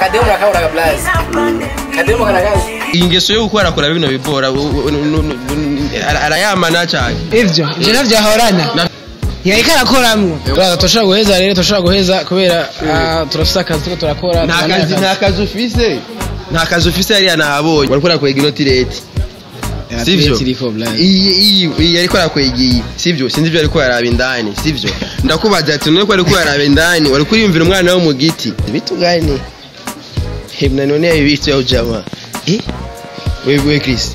kademu nakaburaga blaze kademu kanakazi iyi ngeso yo gukora akora bino bibora u- u- nu- nu- nu- ara- arayamana cyane ivyo ivyo navyahorana Na- yariko arakoramwo turashobora guheza rero turashobora guheza kubera ah, turafise akazi turiko turakora nta turamenya kazi nta kazi ufise nta kazi ufise yariya nahabonye wariko arakwega inoti leti Ya, sivyo turiko, blaze. iyi iyi iyi ariko arakwega iyi sivyo sinzi ibyo ariko yaraba indani sivyo ndakubaza ati none ko ariko yaraba indani wari kuriyumvira umwana wo mu giti vitu gani he mnanionea hivi vitu au jamaa eh wewe wewe Chris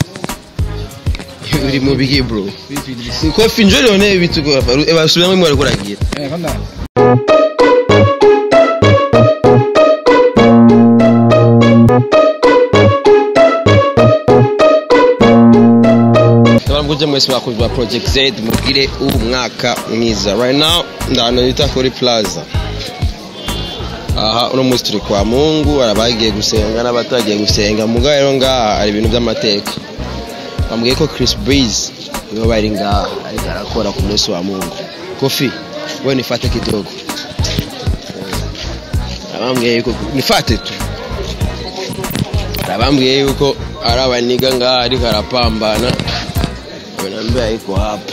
uri mu bigi bro kofi njoo nione hivi vitu kwa hapa eba subira mwe alikuwa anagira Eh, kwanza Ndabamuje mwese bakunzi ba Project Z mugire umwaka mwiza right now ndano yita kuri plaza aha uno munsi turi kwa Mungu arabagiye gusenga n'abatagiye gusenga mugaye rero ngaha ari ibintu by'amateka bambwiye ko Chris Breeze niwe bari ngaha ariko arakora ku munsi wa Mungu Kofi wewe nifate kidogo abambwiye yuko nifate tu abambwiye yuko ari abaniga ngaha ariko arapambana Naambia iko hapa.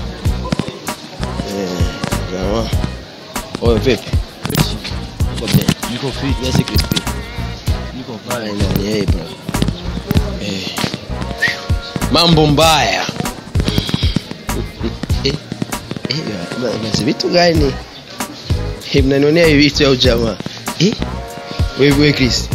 Eh, sawa. Oyo vipi? Uko bien? Niko fit, Yes, crispy. niko Pale fine. ndani eh bro. Eh. Mambo mbaya. Eh. Eh, ba- basi vitu gani? Eh, mnanionea hivi vitu au jamaa? Eh? Wewe wewe Chris.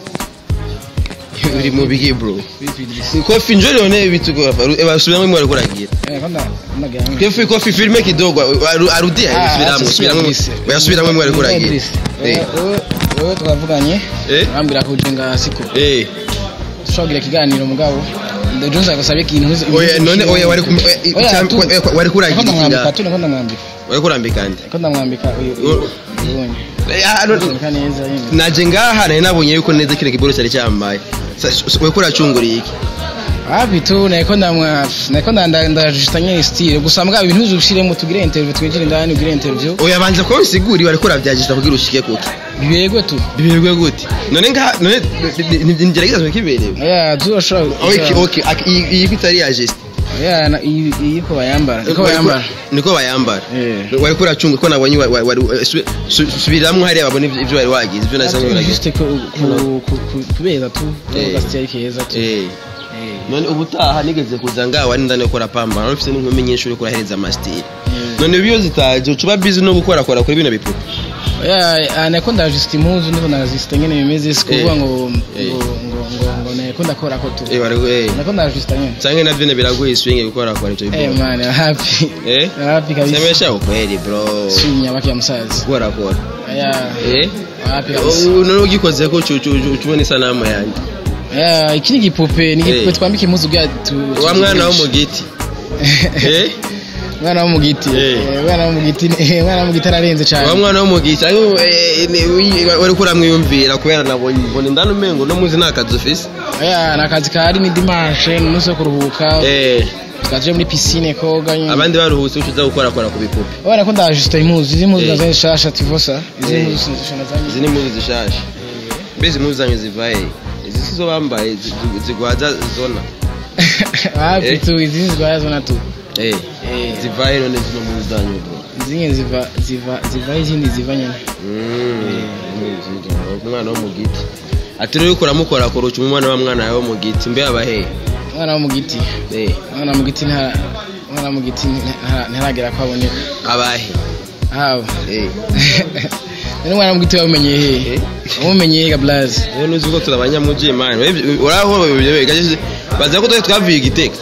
Uri mu bigi bro. Vipi Idris? Kofi njoo nione hivi vitu kwa hapa. Eba subira mwe alikuwa anagira. eh, kwanza unagira Kofi kofi filme kidogo aru- arudie Ah, subiramo acha subiramo Idris. bayasubiramo mwe alikuwa anagira. Idris, Eh. wewe- wewe twavuganye Eh? ambwira ko ujenga siko Eh. dushobora kugira ikiganiro mugabo Jones agusaba ikintu uzi- Oya none oya wari kum- Oya, eh, cyam- tu- eh, wari Ko kuragira ndamwambika ikinga. tu niko ndamwambika Wari kurambika ndi. ko ndamwambika uyu Oh. uyu ubonye Eh, ah, no- ndamwambika neza nyine naje ngaha nari nabonye yuko neza kile kiboro cyari cyambaye. Sa- s- Wari kuracunguriye iki? hapi tu nariko ndamwa nariko ndanda ndajusta nyine style gusa mbwa ibintu uzushiremo tugire interview twinjire indani ugire interview Oya banza ko nsiguri wari kurabyagista kugira ushike kuki. biberwe tu Bibirwe gute? None ngaha none ngerageza kiberewe. oya tuzoshobora Okay, okay. ak- Iyi iyi kwitari ya geste. oya na- iyi iyi ko bayambara niko bayambara Niko bayambara. Eh. Wari kuracunga ko nabonye wa- wa- wari su- su- subiramwo hariya babone ivyo ivyo wari wagize. Ivyo nasa nkuragize. juste ku- ku- ku- ku- kubera tu Eh. gasiteri keza tu Eh. Eh. none ubutaha nigeze kuza ngaha wari ndani gukora pamba nari ufite n'inkumi nyinshi uri kurahereza amasitiri Mm. none iyo zitaje ucuba bizi no gukora kora kuri bino bipupe oya nako ndajusta impuzu ndiko ndajusta nyene bimeze si kuvuga Eh. ngo Eh. ngo ngo ngo ngo nako ndakora ko tu eh wari eh nako ndajusta nyene canke navyo ne biragoye swinge gukora kora icyo eh bipupe man happy eh happy kabisa semesha ukweli bro sinya baki ya musaza gukora kora oya eh happy kabisa Oh, none ugikoze ko ucubona isanamu yanjye oya iki ni igipupe ni igipupe Eh. twambika impuzu bwa tu wa mwana wo mu giti eh mwana wo mu giti Eh. Eh, mwana wo mu giti eh, mwana wo mu giti ararenze wa cyane mwana wo mu giti ariko eh, ni- wi- wari kuramwiyumvira kubera nabonye mbona indani umengo no muzi nta kazi ufise oya ni akazi kahari ni dimanche ni umunsi wo kuruhuka eh twaje muri piscine koga nyine abandi baruhutse ucuza gukora kora ku bipupe Ubona ko ndajusta impuzu izi mpuzu Eh. nazo nshasha tivosa izi Eh. mpuzu sinzishona zanyu izi ni impuzu zishasha mbese impuzu zanyu ziva he izi si zo bambaye zi- zi- zigwaza zona hafi Eh. tu izi zigwaya zona tu eh Eh. ziva he none zino mpuzu zanyu bro zimwe ziva ziva ziva izindi ziva nyine Mm, nziza. umwana wo mu giti ati rero ukora mukora kora uca umwana wa mwana wo mu giti mbe aba he umwana wo mu giti eh umwana wo mu giti ntara umwana wo mu giti ntara- ntaragera ko aboneka aba he hawe eh none umwana wo mu giti wabumenyeye hehe Eh. wabumenyeye ga blaze rero nuzi ko turi abanyamugi man uraho gaje baza ko twari twavuye igiteka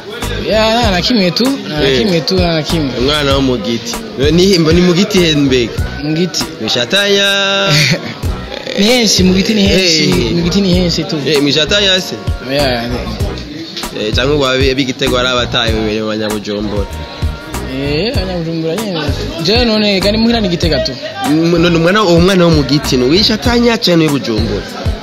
ya nta na kimwe tu nta na Eh. kimwe tu nta na kimwe umwana wo mu giti ni ni mu giti he mbega mu giti mishatanya ni henshi mu giti ni henshi Eh. mu giti ni henshi tu eh mishatanya se ya Eh, cyangwa ngo abe b'igitego ari abataye bibiri mu banyabujumbura eh abanyabujumbura nyine je none gani muhira ni gitega tu M- none umwana uwo mwana wo mu giti ni wishatanya cyane w'ibujumbura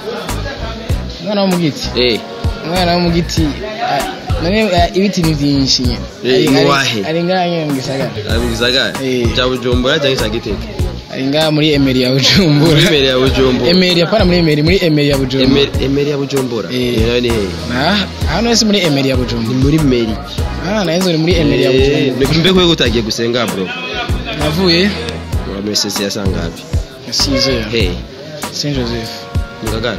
umwana wo mu giti eh umwana wo mu giti ah, none ah, ibiti ni byinshi nyine Eh, Ari- mu ari- wahe? ari ngaha nyine mu gisagara ari mu gisagara Eh. cya bujumbura cyangwa cya gitega ari ngaha muri emeri ya bujumbura muri emeri ya bujumbura emeri apana muri emeri muri emeri ya bujumbura Emeri- emeri ya bujumbura Eh. iyo nayo ni hehe Ah, hano wese muri emeri ya ni bujumbura muri meri ah nayo ni muri emeri ya Eh, bujumbura mbega ko utagiye gusenga bro navuye wa mesesi ya sangapi yasize hey saint joseph ngagara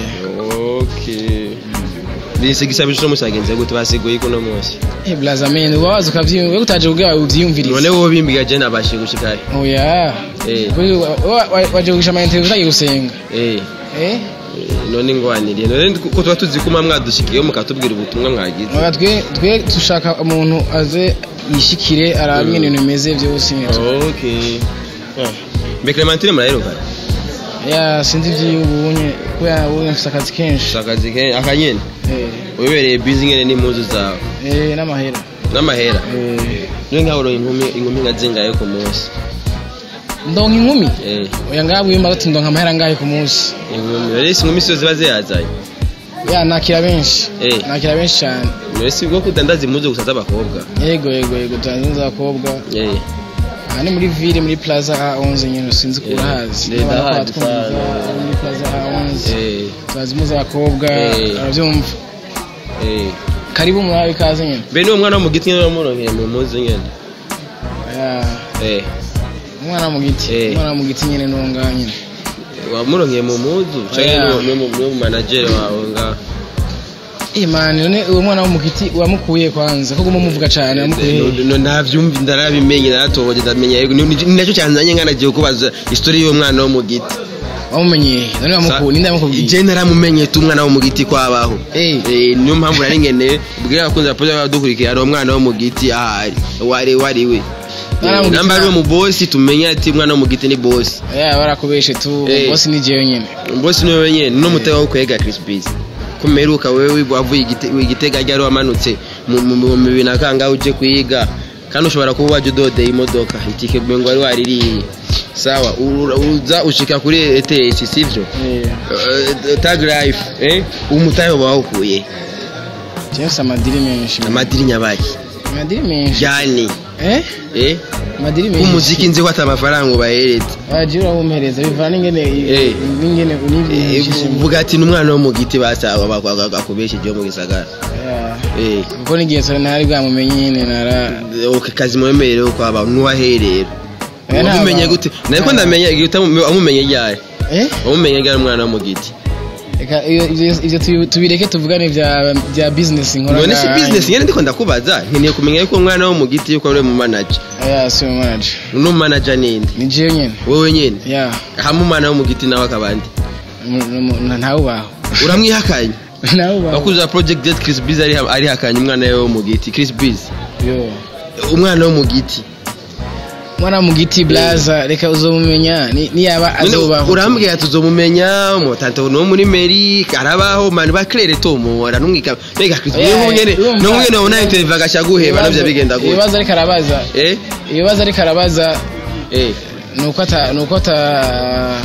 eh okay bise gisabije cyo musagenze gute basiguye kuno munsi eh blazamene waza ukavyumva utaje kugira uvyumvirize none wowe bimbiga je nabashe gushika oya eh Kuri wa- wa- wa- waje kugisha ama interview utagiye gusenga eh eh none ngwaniriye none ko tuba tuzi ko mwadushikiye mukatubwira ubutumwa mwagize Oya, twe twe dushaka umuntu aze yishikire arabe ingene ibintu bimeze byose okay mbe Clementine muraheruka ya sinzi ivy'ubunye kubera ubunye mfise akazi kenshi akazi ke akanyene eh wibereye busy ngene n'impuzu zawe eh n'amahera n'amahera eh niyo nkaho uronka inkumi inkumi nka zingahe ku munsi ndonka inkumi eh oya ngaho wimba ati ndonka amahera ngahe ku munsi inkumi rero si inkumi sizo ziba ziyazanye ya nakira benshi Eh. nakira benshi cyane rero si bwo kudandaza impuzu gusa z'abakobwa yego yego yego turanze abakobwa eh aha ni muri ville muri plaza A11 nyine sinzi ko urahazi Eh, N'abana ndahazi twatwumva, sana. muri plaza A11 eh turazi muzi abakobwa Eh. arabyumva eh karibu murabe ikaze nyine be niwo mwana wo mu giti nyine wamuronkeye mu mpuzu nyine Ya, eh umwana mu giti Eh. umwana mu giti nyine n'uwo ngaho nyine wamuronkeye mu mpuzu cyangwa Oya. niwo- niwo niwo manageri wawe ngaho Eh man none uwo mwana wo mu giti wamukuye kwanza ko guma muvuga cyane wamukuye No- no- navyumva ndarabimenye naratoboje ndamenya yego ni ni nacyo cyanzanye nkanagiye kubaza histori y'uwo mwana wo mu giti wamumenye none wamukuye ninde yamukubwiye je naramumenye tu umwana wo mu giti kwabaho Eh. Eh, niyo mpamvu nari nkeneye bwira abakunzi ba Poza badukurikira ari umwana wo mu giti ahari wari wari we Mwana wo mu giti namba ari na- mu bosi tumenye ati umwana wo mu giti ni bosi ya barakubeshe tu Eh. bosi ni jewe nyine bosi niwe wenyine n'umutego wo kwega Chris Biz kumeruka wewe wavuye igite- igitega ryari wamanutse mu mu- mu bibiri na kangahe uje kuyiga kandi ushobora kuba wajya udodeye imodoka itike ngo wari waririye sawa ura- uza ushika kuri ETS sivyo Eh, Eh, tag life eh umutayo bawukuye jewe mfise amadiri menshi amadiri nyabaki amadiri menshi yani eh eh amadiri menshi umuziki nzi ko ata amafaranga ubahereza waje urabumpereza bivana n'ingene Eh. n'ingene Eh, unibishije vuga ati n'umwana wo mu giti basaba akubeshejeho mu gisagara eh kuko n'igihe sore ntari bwamumenye nyine nara ok kazi mwemerewe kwaba nuwaherera Eh, nta wamumenye ba- gute nariko nta- ndamenya igihe utamu- wamumenye ryari eh wamumenye ryari umwana wo mu giti Eka, iyo- ivyo ivyo tubi- tubireke tuvugane vya vya business nkora none si ngaha. business nyene ndiko ndakubaza nkeneye kumenya yuko umwana wo mu giti yuko ari mu manager aya si mu manager uno manager ninde ni jewe nyene wowe nyene ya hamwe umwana wo mu giti nawe akabandi ntawubaho uramwihakanye ntawubaho bakuzi ba project jet Chris Biz ari ari hakanye umwana we wo mu giti Chris Biz yo umwana wo mu giti mwana mu giti blaza reka uzomumenya ni- niyaba None azobaho urambwira tuzomumenya umutante no muri meri karabaho mani baklere tomora numwika mbega Chris Eh, niho nyene urumva- no nyene ubona interview agasha guheba navyo bigenda gute ibibazo ariko arabaza eh ibibazo ariko arabaza eh nuko ata nuko ata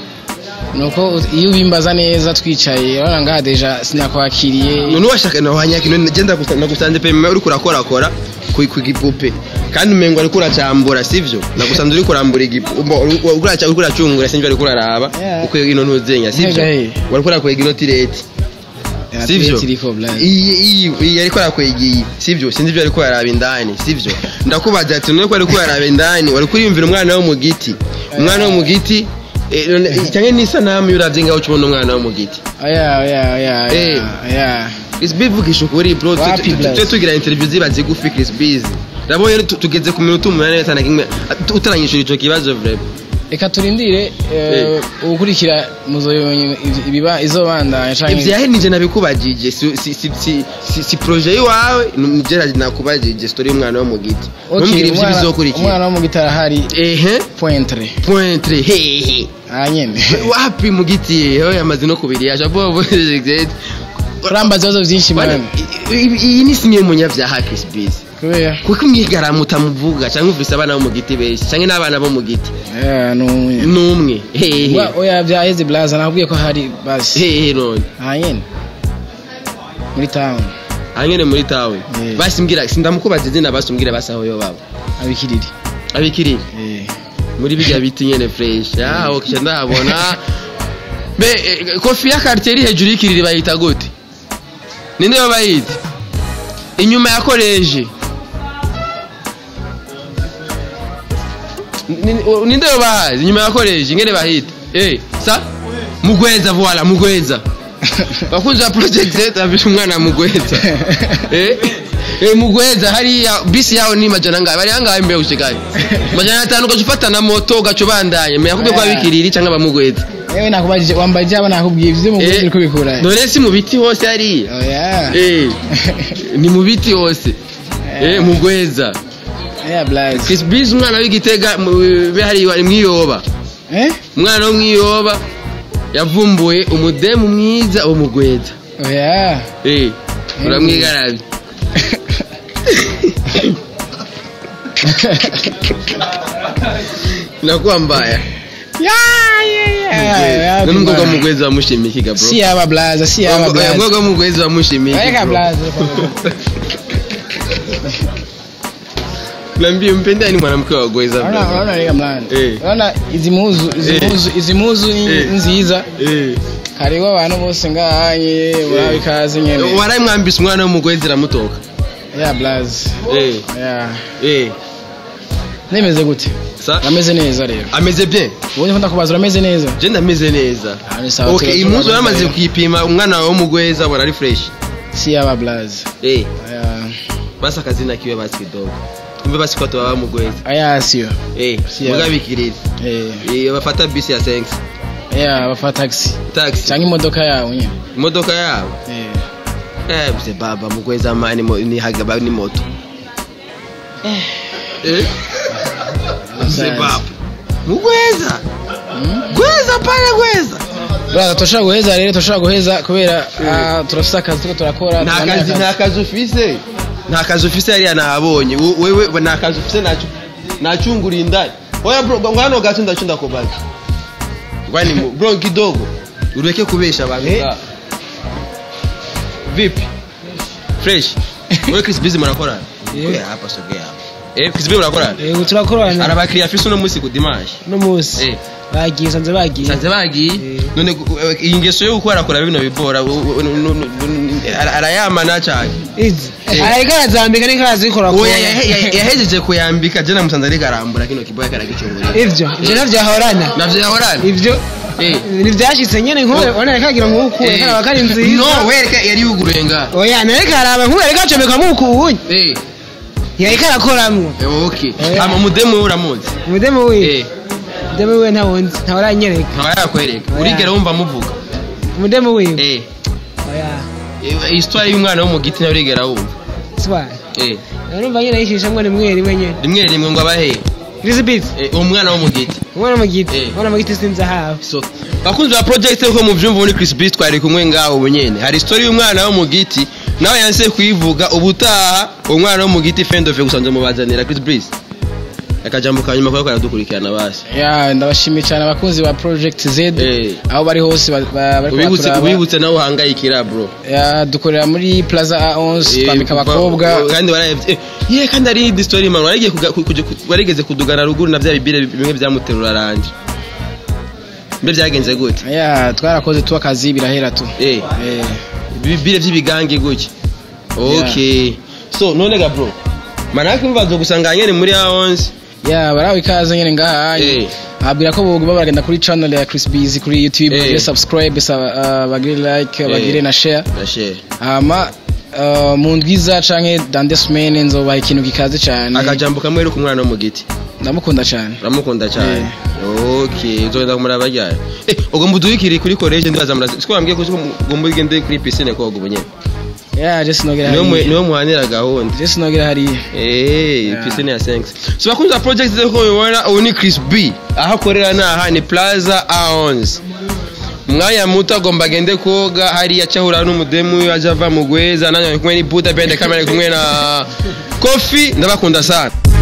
nuko iyo ubimbaza neza twicaye urabona ngaha deja sinakwakiriye none washaka na wanyaki none genda nagusanze pe uri kurakora kora ku ku gipupe kandi umengo ari kuracambura sivyo nagusanze uri kurambura igipupe uri kuracungura sinjye ari kuraraba Yeah. uko ino ntuzenya sivyo Mbega he. wari kurakwega ino tireti sivyo tiriko blaza iyi iyi iyi ariko arakwegiye sivyo sinzi ibyo ariko yaraba indani sivyo ndakubaza ati none ko ariko yaraba indani wari kuriyumvira umwana wo mu giti umwana wo mu giti eh, none- cyangwa n'isanamu iyo uravye ngaho ukibona umwana wo mu giti oya oya oya Eh. oya Chris B vugisha ukuri bro tu- Wapi, tu- tu- Blast? tujye tugira interview ziba zigufi Chris B ndabonye tu- tugeze ku minota umunani n'itanu kimwe tu- utaranyishura ico kibazo vrema reka turindire eh, ugukurikira muzoyonye ibiba izobandanya canke ivyahe nije nabikubajije si si si si, si, si projet yiwawe nje nakubajije story y'umwana wo mu giti Okay, ntumbwire ivyo umwana- bizokurikira umwana wo mu gitara hari ehe pointre pointre hehe aha nyene wapi mu giti yewe yamaze no kubiri yaje abo urambaza ibibazo vyinshi mwana iyi ni sinye munyavyaha Chris B kubera kuko umwigara mutamuvuga cyangwa uvise abana bo mu giti benshi cyangwa n'abana bo mu giti Eh, numwe n'umwe hehe Wa- oya vyaheze blaza nakubwiye ko hari basi hehe none aha nyene muri town hanyene muri tawe Yeah. basi mbwira sindamukubaza izina basi umbwire basi aho yo baba abikiriri abikiriri Eh. muri bijya biti nyene fresh ah okay ndahabona be eh, kofi ya quartier iri hejuru y'ikiriri bayita gute ninde yo bayita inyuma ya koleji Ni- ni- ninde yo bahazi inyuma ya koleji ngene bahita eh sa mugweza voila mugweza bakunzi ba project Z abisha umwana mugweza eh eh mugweza hariya bisi yaho ni majana ngahe bari hangahe mbere ushikaye majana atanu ugaca ufata na moto ugaca ubandanye menya kubyo kwa bikiriri cyangwa bamugweza yewe nakubajije wambajije aba nakubwiye ivyo mu Eh, uri kubikura none si mu biti hose hariya oya eh ni mu biti hose eh mugweza yeah blaze Chris Biz umwana w'igitega mu- be hariya mwiyoba eh umwana wo mwiyoba yavumbuye umudemu mwiza wo mugweza oya eh uramwigarabye nakuwa mbaya none umukobwa w'umugwezi wamushimiye ikiga bro si yaba blaze si yaba blaze umukobwa w'umugwezi wamushimiye iki, Weka bro? blaze Niambie mpenda ni mwanamke wa gweza Unaona bro. unaona rega mlani Eh. unaona izi muzu izi Eh. muzu izi muzu ni Eh. nziza Eh. hariho abantu bose ngahanye urabe ikaze nyene warayimwambisa umwana w'umugwezi iramutoka yeah blaze Eh. yeah Eh. nemeze gute Sa? ameze neza rero ameze bien ubundi ko ndakubaza urameze neza je ndameze neza Ah, ni sawa, okay tuba- impuzu tuba- yaramaze kuyipima umwana wawe w'umugwezi abona ari fresh si yaba blaze eh yeah basi akazina kiwe basi kidogo kumbe basi kwa tuwa mugwezi aya sio eh Yeah. mugabikirira eh eh bafata bisi ya sense yeah bafa taxi taxi cyangwa imodoka yawe nyine imodoka yabo eh eh mse baba mugwezi amani mo- ni hagaba ni moto eh mse baba mugweza gweza pale gweza Brother turashobora guheza rero turashobora guheza kubera ah, turafite akazi turiko turakora nta turamenya kazi nta kazi ufise nta kazi ufise hariya nahabonye Wo- wewe nta kazi ufise nacu nacungura indani oya bro ngo hano gato ndacu ndakubaza ngwani mu bro kidogo ureke kubesha abantu Eh. ngaha. vipi fresh wewe Chris Busy murakorana Eh. Sogea hapa sogea hapa eh Chris Busy murakorana yego turakorana arabakiriya afise uno munsi ku dimanche no munsi Eh. bagiye sanze bagiye sanze bagiye Eh. none gu- eh, iyi ngeso yo gukora akora bino bibora u- u- u- u- u- ara- arayamana cyane izi Eh. ariko arazambika niko arazikora oya yahe- yahe- yahejeje kuyambika je namusanze ariko arambura kino kiboya karagicungurira ivyo ivyo navyo ahorana navyo yahorana ivyo Eh. ntibyashitse nyene nk'ubu ubona reka agira ngo ukuye Eh. karaba kari nziza no wereka yari yuguruye nga oya nareka araba nk'ubu reka acomekamo ukuwunya eh yareka arakoramwo eh, okay Oya. ama mudemu we uramuzi umudemu wiwe eh umudemu wiwe ntawundi ntawuranyereka ntawe yakwereka Oya. urigera wumva muvuga umudemu wiwe eh oya eh, histoire y'umwana wo mu giti nawe urigera wumva swa eh urumva nyine yishishamwe rimwe rimwe nyene rimwe rimwe ngo abahe Elizabeth eh, umwana wo mu giti umwana mu giti Eh. umwana mu giti sinzi ahawe so bakunzi ba project ko muvyumva muri Chris Beast twari kumwe ngaho bunyene hari story y'umwana wo mu giti nawe yanse kuyivuga ubutaha umwana wo mu giti fendove gusanze mubazanira Chris Beast akajambo kanyuma ko karadukurikirana basi ya ndabashimiye cyane abakunzi ba project z Eh. aho bari hose ba- ba- bariko ubibutse baturaba. ubibutse nawe uhangayikira bro Ya, dukorera muri plaza a11 Eh, twambika kuva- abakobwa kandi warayevye eh, ye kandi ari indi story man warigiye kuga- ku- kuja- ku- warigeze kudugana ruguru na bya bibire bimwe byamuterura ranje mbe byagenze gute ya twarakoze tu akazi birahera tu eh Eh, ibibire by'ibigange gutya okay so none ga bro manake mbazo gusanga nyene muri A11 ya barawe ikaze nyene ngaha Eh. abwira ko bogo baragenda kuri channel ya Chris Busy kuri YouTube Eh. bagire subscribe sa- ah, bagire like bagire na share Rashe hama ah, mu ndwiza canke dans deux semaines nzobaha ikintu gikaze cyane akajambo kamwe uri ku mwana wo mu giti ndamukunda cyane uramukunda cyane okay uzogenda kumuraba ryari eh ugomba uduyikiri kuri college ndibaza murazi siko wambwiye ko ugomba ugende kuri piscine koga ubu nyene ya je sinogera niwe mu- hariya niwe muhanira gahunda je sinogera hariya Eh, Yeah. piscine ya Senks. So bakunze ba project zeko mubibona ubu ni Chris B. Aho akorera ni aha ni Plaza A11. Mwanya muto agomba agende koga hariya cyahura n'umudemu we aje ava mu gweza nanjye ari kumwe ni Buda Band kamera ari kumwe na Kofi ndabakunda sana.